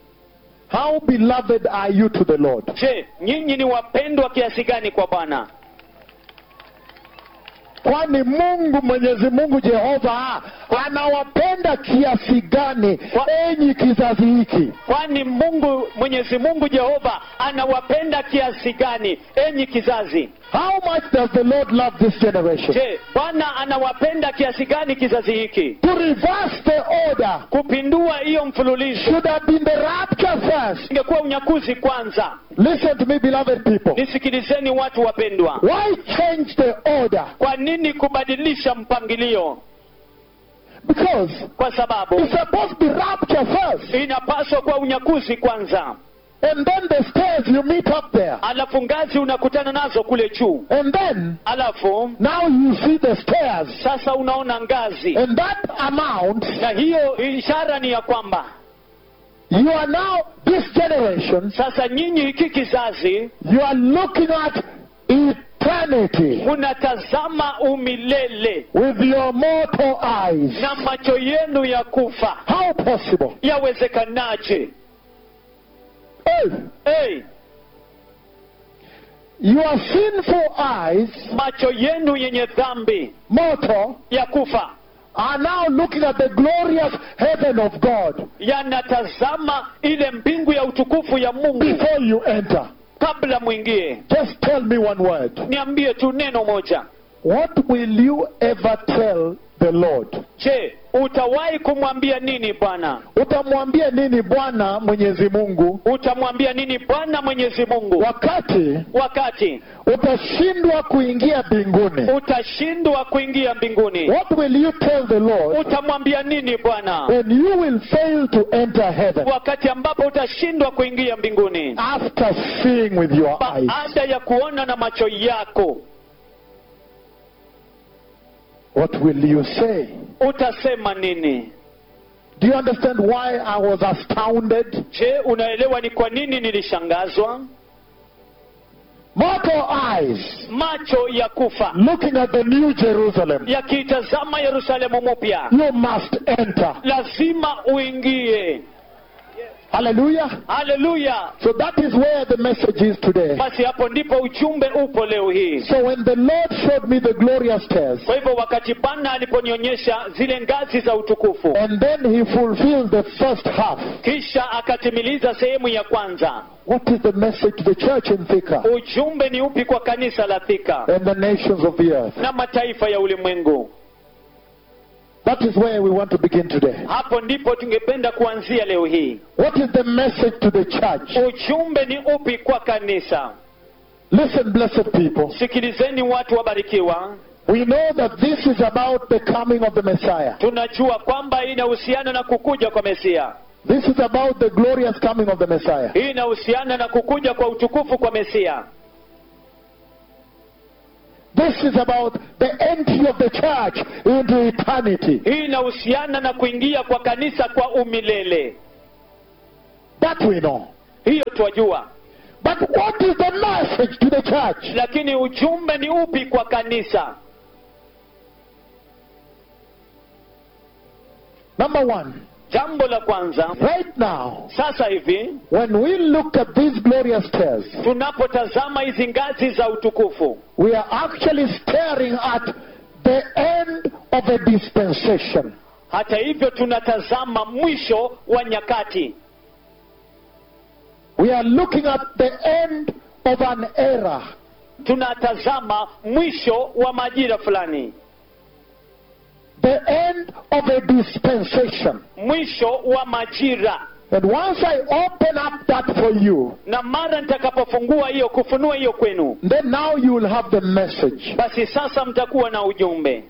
Speaker 2: How beloved are you to the Lord?
Speaker 1: je nyinyi ni wapendwa kiasi gani kwa bwana
Speaker 2: Kwani Mungu Mwenyezi Mungu Jehova anawapenda kiasi gani
Speaker 1: Kwa-
Speaker 2: enyi kizazi hiki?
Speaker 1: kwani mungu mwenyezi mungu jehova anawapenda kiasi gani enyi kizazi
Speaker 2: How much does the Lord love this generation?
Speaker 1: je bwana anawapenda kiasi gani kizazi hiki
Speaker 2: To reverse the order
Speaker 1: kupindua hiyo mfululizo
Speaker 2: should have been the rapture first.
Speaker 1: ingekuwa unyakuzi kwanza
Speaker 2: Listen to me, beloved people.
Speaker 1: nisikilizeni watu wapendwa
Speaker 2: Why change the order?
Speaker 1: kwa nini kubadilisha mpangilio
Speaker 2: Because
Speaker 1: kwa sababu
Speaker 2: it's supposed to be rapture first.
Speaker 1: inapaswa kuwa unyakuzi kwanza
Speaker 2: And then the stairs you meet up there.
Speaker 1: alafu ngazi unakutana nazo kule juu
Speaker 2: And then
Speaker 1: alafu
Speaker 2: now you see the stairs.
Speaker 1: sasa unaona ngazi
Speaker 2: And that amount,
Speaker 1: na hiyo ishara ni ya kwamba
Speaker 2: you are now, this generation,
Speaker 1: sasa nyinyi hiki kizazi
Speaker 2: you are looking at eternity
Speaker 1: munatazama umilele
Speaker 2: with your mortal eyes.
Speaker 1: na macho yenu ya kufa
Speaker 2: How possible?
Speaker 1: yawezekanaje
Speaker 2: Hey,
Speaker 1: hey,
Speaker 2: your sinful eyes,
Speaker 1: macho yenu yenye dhambi
Speaker 2: mortal,
Speaker 1: ya kufa
Speaker 2: are now looking at the glorious heaven of God
Speaker 1: yanatazama ile mbingu ya utukufu ya mungu
Speaker 2: before you enter.
Speaker 1: kabla mwingie
Speaker 2: Just tell me one word.
Speaker 1: niambie tu neno moja
Speaker 2: What will you ever tell the Lord?
Speaker 1: je utawahi kumwambia nini bwana
Speaker 2: Utamwambia nini Bwana Mwenyezi Mungu
Speaker 1: utamwambia nini bwana mwenyezi mungu
Speaker 2: wakati
Speaker 1: wakati
Speaker 2: utashindwa kuingia mbinguni?
Speaker 1: utashindwa kuingia mbinguni
Speaker 2: What will you tell the Lord
Speaker 1: utamwambia nini bwana
Speaker 2: when you will fail to enter heaven
Speaker 1: wakati ambapo utashindwa kuingia mbinguni
Speaker 2: after seeing with your eyes?
Speaker 1: baada ya kuona na macho yako
Speaker 2: What will you say?
Speaker 1: utasema nini
Speaker 2: Do you understand why I was astounded?
Speaker 1: je unaelewa ni kwa nini nilishangazwa
Speaker 2: Mortal eyes
Speaker 1: macho ya kufa
Speaker 2: looking at the new Jerusalem.
Speaker 1: yakitazama yerusalemu mpya
Speaker 2: You must enter.
Speaker 1: lazima uingie
Speaker 2: Hallelujah.
Speaker 1: haleluya
Speaker 2: So that is where the message is today.
Speaker 1: basi hapo ndipo ujumbe upo leo hii
Speaker 2: So when the Lord showed me the glorious stairs,
Speaker 1: kwa hivyo wakati bwana aliponionyesha zile ngazi za utukufu
Speaker 2: and then he fulfilled the first half,
Speaker 1: kisha akatimiliza sehemu ya kwanza
Speaker 2: what is the message to the church in Thika
Speaker 1: ujumbe ni upi kwa kanisa la thika
Speaker 2: and the nations of the earth?
Speaker 1: na mataifa ya ulimwengu
Speaker 2: That is where we want to begin today.
Speaker 1: hapo ndipo tungependa kuanzia leo hii
Speaker 2: What is the message to the church?
Speaker 1: ujumbe ni upi kwa kanisa
Speaker 2: Listen, blessed people.
Speaker 1: sikilizeni watu wabarikiwa
Speaker 2: We know that this is about the coming of the Messiah.
Speaker 1: tunajua kwamba inahusiana na kukuja kwa mesia
Speaker 2: This is about the glorious coming of the Messiah.
Speaker 1: hii inahusiana na kukuja kwa utukufu kwa mesia
Speaker 2: This is about the entry of the church into eternity.
Speaker 1: hii inahusiana na kuingia kwa kanisa kwa umilele
Speaker 2: That we know.
Speaker 1: hiyo twajua
Speaker 2: But what is the message to the church?
Speaker 1: lakini ujumbe ni upi kwa kanisa
Speaker 2: Number one,
Speaker 1: jambo la kwanza
Speaker 2: right now,
Speaker 1: sasa hivi
Speaker 2: when we look at these glorious stairs,
Speaker 1: tunapotazama hizi ngazi za utukufu
Speaker 2: we are actually staring at the end of a dispensation.
Speaker 1: hata hivyo tunatazama mwisho wa nyakati
Speaker 2: We are looking at the end of an era.
Speaker 1: tunatazama mwisho wa majira fulani
Speaker 2: The end of a dispensation.
Speaker 1: mwisho wa majira
Speaker 2: And once I open up that for you,
Speaker 1: na mara nitakapofungua hiyo kufunua hiyo kwenu
Speaker 2: then now you will have the message.
Speaker 1: basi sasa mtakuwa na ujumbe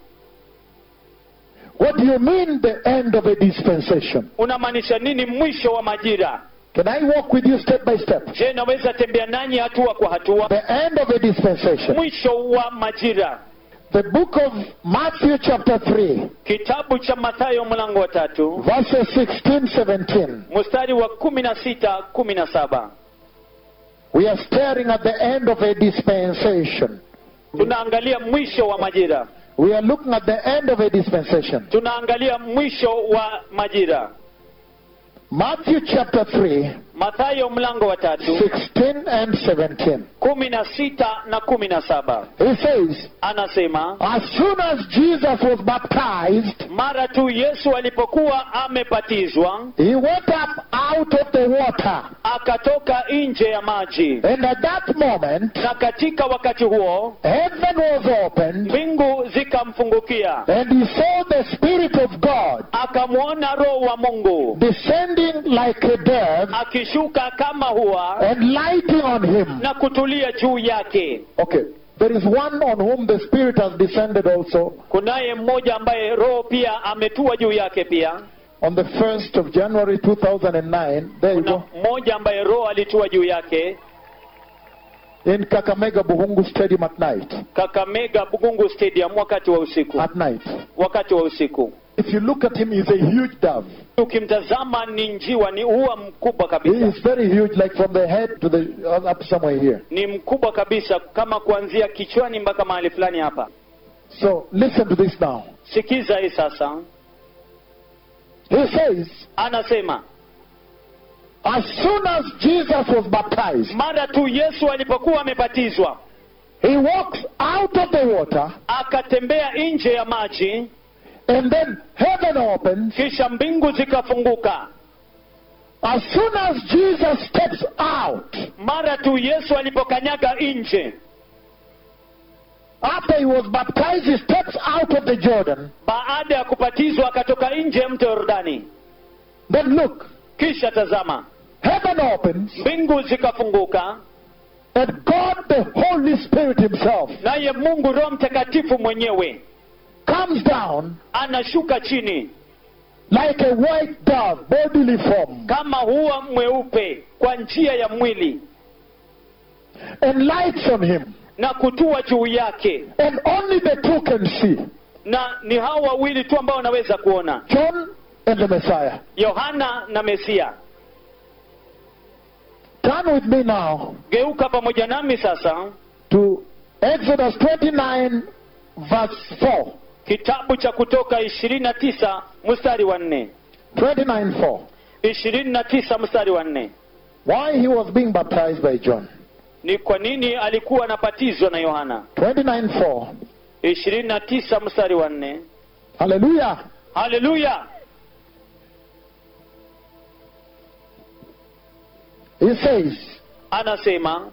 Speaker 2: What do you mean the end of a dispensation?
Speaker 1: unamaanisha nini mwisho wa majira
Speaker 2: Can I walk with you step by step?
Speaker 1: je naweza tembea nanyi hatua kwa hatua
Speaker 2: The end of a dispensation.
Speaker 1: mwisho wa majira
Speaker 2: The book of Matthew chapter 3,
Speaker 1: kitabu cha mathayo mlango wa tatu
Speaker 2: verses 16, 17.
Speaker 1: mstari wa kumi na sita kumi na saba
Speaker 2: We are staring at the end of a dispensation.
Speaker 1: tunaangalia mwisho wa majira
Speaker 2: We are looking at the end of a dispensation.
Speaker 1: tunaangalia mwisho wa majira
Speaker 2: Matthew chapter 3,
Speaker 1: mathayo mlango wa tatu
Speaker 2: 16 and 17.
Speaker 1: kumi na sita na kumi na saba
Speaker 2: He says,
Speaker 1: anasema
Speaker 2: As soon as Jesus was baptized,
Speaker 1: mara tu yesu alipokuwa amebatizwa
Speaker 2: he went up out of the water.
Speaker 1: akatoka nje ya maji
Speaker 2: And at that moment,
Speaker 1: na katika wakati huo
Speaker 2: heaven was opened,
Speaker 1: mbingu zikamfungukia
Speaker 2: and he saw the Spirit of God
Speaker 1: akamwona roho wa mungu
Speaker 2: descending like a dove
Speaker 1: akishuka kama hua
Speaker 2: and lighting on him.
Speaker 1: na kutulia juu yake
Speaker 2: Okay, there is one on whom the Spirit has descended also
Speaker 1: kunaye mmoja ambaye roho pia ametua juu yake pia
Speaker 2: on the 1st of January 2009. There you
Speaker 1: kuna
Speaker 2: go.
Speaker 1: mmoja ambaye roho alitua juu yake
Speaker 2: In Kakamega Buhungu Stadium at night.
Speaker 1: kakamega bugungu stadium wakati wa usiku
Speaker 2: At night.
Speaker 1: wakati wa usiku
Speaker 2: If you look at him, he's a huge dove.
Speaker 1: ukimtazama ni njiwa ni ua mkubwa
Speaker 2: He
Speaker 1: kabisa
Speaker 2: is very huge, like from the head to the up somewhere here.
Speaker 1: ni mkubwa kabisa kama kuanzia kichwani mpaka mahali fulani hapa
Speaker 2: So listen to this now.
Speaker 1: sikiza hii sasa
Speaker 2: He says,
Speaker 1: anasema
Speaker 2: as soon as Jesus was baptized,
Speaker 1: mara tu yesu alipokuwa amebatizwa
Speaker 2: he walks out of the water,
Speaker 1: akatembea nje ya maji
Speaker 2: and then heaven opens.
Speaker 1: kisha mbingu zikafunguka
Speaker 2: As soon as Jesus steps out,
Speaker 1: mara tu yesu alipokanyaga nje
Speaker 2: after he was baptized, he steps out of the Jordan.
Speaker 1: baada ya kubatizwa akatoka nje ya mto yordani
Speaker 2: Then look,
Speaker 1: kisha tazama
Speaker 2: heaven opens,
Speaker 1: mbingu zikafunguka
Speaker 2: and God, the Holy Spirit Himself,
Speaker 1: naye mungu roho mtakatifu mwenyewe
Speaker 2: comes down
Speaker 1: anashuka chini
Speaker 2: like a white dove, bodily form,
Speaker 1: kama huwa mweupe kwa njia ya mwili
Speaker 2: and lights on him.
Speaker 1: na kutua juu yake
Speaker 2: And only the two can see
Speaker 1: na ni hao wawili tu ambao wanaweza kuona
Speaker 2: John and the Messiah.
Speaker 1: yohana na mesia
Speaker 2: Turn with me now
Speaker 1: geuka pamoja nami sasa
Speaker 2: to Exodus 29, verse 4.
Speaker 1: kitabu cha kutoka ishirini na tisa mstari wa nne
Speaker 2: 29, 4.
Speaker 1: ishirini na tisa mstari wa nne
Speaker 2: Why he was being baptized by John.
Speaker 1: ni kwa nini alikuwa anabatizwa na yohana
Speaker 2: 29, 4.
Speaker 1: ishirini na tisa mstari wa nne
Speaker 2: Hallelujah.
Speaker 1: haleluya
Speaker 2: He says,
Speaker 1: anasema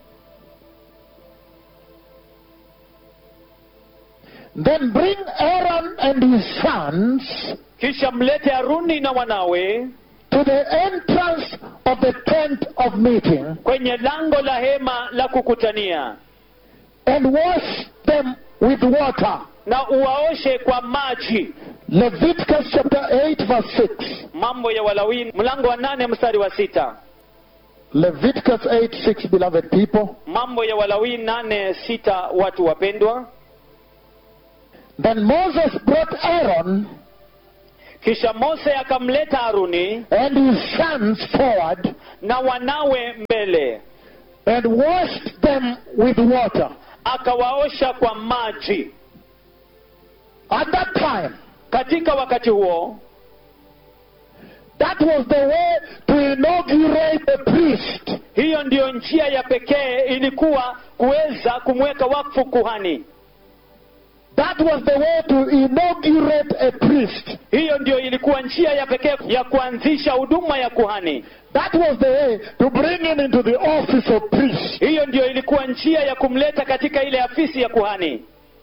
Speaker 2: Then bring Aaron and his sons
Speaker 1: kisha mlete haruni na wanawe
Speaker 2: to the entrance of the tent of meeting
Speaker 1: kwenye lango la hema la kukutania
Speaker 2: and wash them with water.
Speaker 1: na uwaoshe kwa maji
Speaker 2: Leviticus chapter 8, verse 6.
Speaker 1: mambo ya walawini mlango wa nane mstari wa sita
Speaker 2: Leviticus 8, 6, beloved people.
Speaker 1: mambo ya walawini nane sita watu wapendwa
Speaker 2: Then Moses brought Aaron
Speaker 1: kisha mose akamleta haruni
Speaker 2: and his sons forward
Speaker 1: na wanawe mbele
Speaker 2: and washed them with water.
Speaker 1: akawaosha kwa maji
Speaker 2: At that time,
Speaker 1: katika wakati huo
Speaker 2: that was the way to inaugurate a priest.
Speaker 1: hiyo ndiyo njia ya pekee ilikuwa kuweza kumweka wakfu kuhani
Speaker 2: That was the way to inaugurate a priest.
Speaker 1: hiyo ndiyo ilikuwa njia ya pekee ya kuanzisha huduma ya kuhani
Speaker 2: That was the way to bring him into the office of priest.
Speaker 1: hiyo ndiyo ilikuwa njia ya kumleta katika ile afisi ya kuhani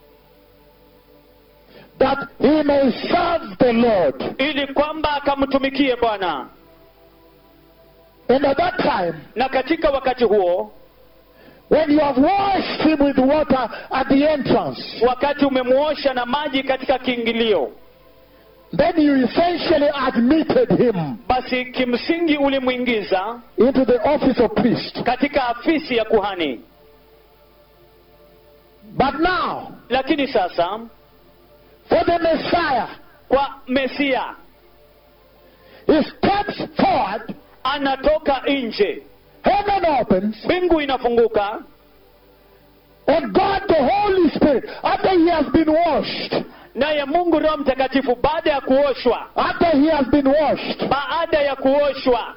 Speaker 2: That he may serve the Lord.
Speaker 1: ili kwamba akamtumikie bwana
Speaker 2: And at that time,
Speaker 1: na katika wakati huo
Speaker 2: when you have washed him with water at the entrance,
Speaker 1: wakati umemwosha na maji katika kiingilio
Speaker 2: then you essentially admitted him
Speaker 1: basi kimsingi ulimwingiza
Speaker 2: into the office of priest.
Speaker 1: katika afisi ya kuhani
Speaker 2: But now,
Speaker 1: lakini sasa
Speaker 2: for the Messiah,
Speaker 1: kwa mesia
Speaker 2: he steps forward,
Speaker 1: anatoka nje
Speaker 2: heaven opens,
Speaker 1: mbingu inafunguka
Speaker 2: and God the Holy Spirit, after he has been washed,
Speaker 1: naye mungu roho mtakatifu baada ya kuoshwa
Speaker 2: after he has been washed,
Speaker 1: baada ya kuoshwa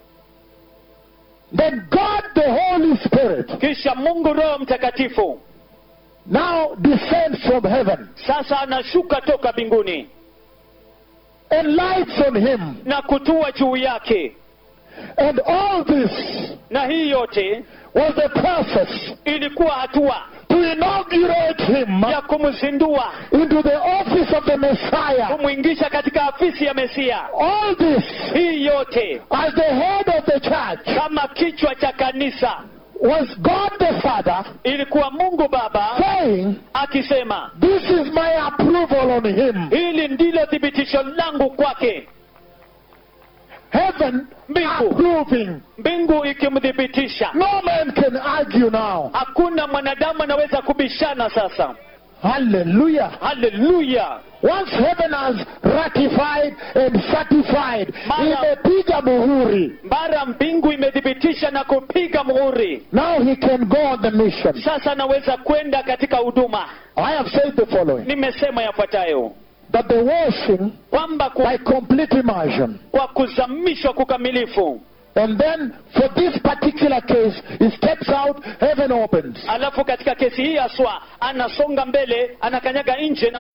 Speaker 2: then God the Holy Spirit
Speaker 1: kisha mungu roho mtakatifu
Speaker 2: now descends from heaven
Speaker 1: sasa anashuka toka mbinguni
Speaker 2: and lights on him.
Speaker 1: na kutua juu yake
Speaker 2: And all this
Speaker 1: na hii yote
Speaker 2: was the process
Speaker 1: ilikuwa hatua
Speaker 2: to inaugurate him
Speaker 1: ya kumzindua
Speaker 2: into the office of the Messiah.
Speaker 1: kumwingisha katika afisi ya mesia
Speaker 2: All this
Speaker 1: hii yote
Speaker 2: as the head of the church
Speaker 1: kama kichwa cha kanisa
Speaker 2: was God the Father
Speaker 1: ilikuwa mungu baba
Speaker 2: saying,
Speaker 1: akisema
Speaker 2: This is my approval on him.
Speaker 1: hili ndilo thibitisho langu kwake
Speaker 2: Heaven
Speaker 1: Mbingu.
Speaker 2: approving.
Speaker 1: mbingu ikimthibitisha
Speaker 2: No man can argue now.
Speaker 1: hakuna mwanadamu anaweza kubishana sasa
Speaker 2: Hallelujah.
Speaker 1: haleluya
Speaker 2: Once heaven has ratified and certified,
Speaker 1: Mara-
Speaker 2: imepiga muhuri.
Speaker 1: mara mbingu imethibitisha na kupiga muhuri
Speaker 2: Now he can go on the mission.
Speaker 1: sasa anaweza kwenda katika huduma
Speaker 2: I have said the following
Speaker 1: nimesema yafuatayo
Speaker 2: that the washing
Speaker 1: kwamba ku,
Speaker 2: by complete immersion,
Speaker 1: kwa kuzamishwa kukamilifu
Speaker 2: and then for this particular case, he steps out, heaven opens.
Speaker 1: alafu katika kesi hii haswa anasonga mbele anakanyaga nje na